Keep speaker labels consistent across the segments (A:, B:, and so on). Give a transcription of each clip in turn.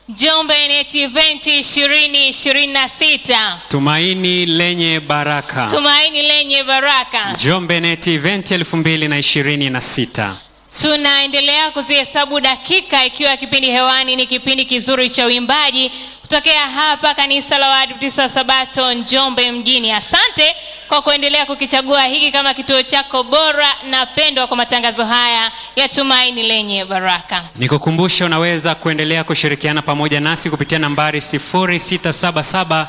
A: Njombe Net Event 2026.
B: Tumaini lenye baraka.
A: Tumaini lenye baraka.
B: Njombe Net Event 2026.
A: Tunaendelea kuzihesabu dakika ikiwa kipindi hewani ni kipindi kizuri cha uimbaji kutokea hapa kanisa la Waadventista wa Sabato Njombe mjini. Asante kwa kuendelea kukichagua hiki kama kituo chako bora na pendwa kwa matangazo haya ya Tumaini lenye baraka.
B: Nikukumbusha unaweza kuendelea kushirikiana pamoja nasi kupitia nambari 0677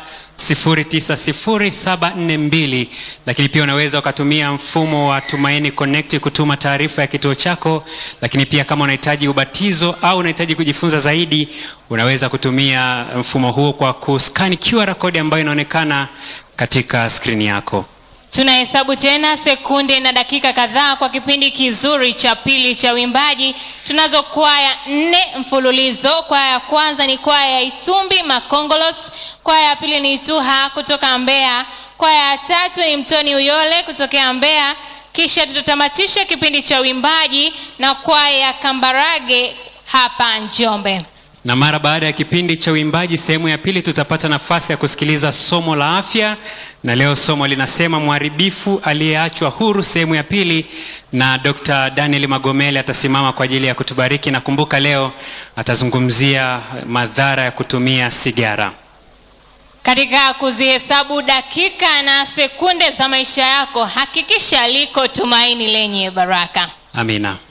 B: 090742 lakini pia unaweza ukatumia mfumo wa Tumaini Connect kutuma taarifa ya kituo chako, lakini pia kama unahitaji ubatizo au unahitaji kujifunza zaidi, unaweza kutumia mfumo huo kwa kuskani QR code ambayo inaonekana katika skrini yako.
A: Tunahesabu tena sekunde na dakika kadhaa kwa kipindi kizuri cha pili cha uimbaji. Tunazo kwaya nne mfululizo. Kwaya ya kwanza ni kwaya ya Itumbi Makongolos, kwaya ya pili ni Ituha kutoka Mbeya, kwaya ya tatu ni Mtoni Uyole kutokea Mbeya, kisha tutatamatisha kipindi cha uimbaji na kwaya ya Kambarage hapa Njombe.
B: Na mara baada ya kipindi cha uimbaji sehemu ya pili, tutapata nafasi ya kusikiliza somo la afya, na leo somo linasema mharibifu aliyeachwa huru, sehemu ya pili, na Dr. Daniel Magomele atasimama kwa ajili ya kutubariki, na kumbuka leo atazungumzia madhara ya kutumia sigara.
A: Katika kuzihesabu dakika na sekunde za maisha yako, hakikisha liko tumaini lenye baraka.
B: Amina.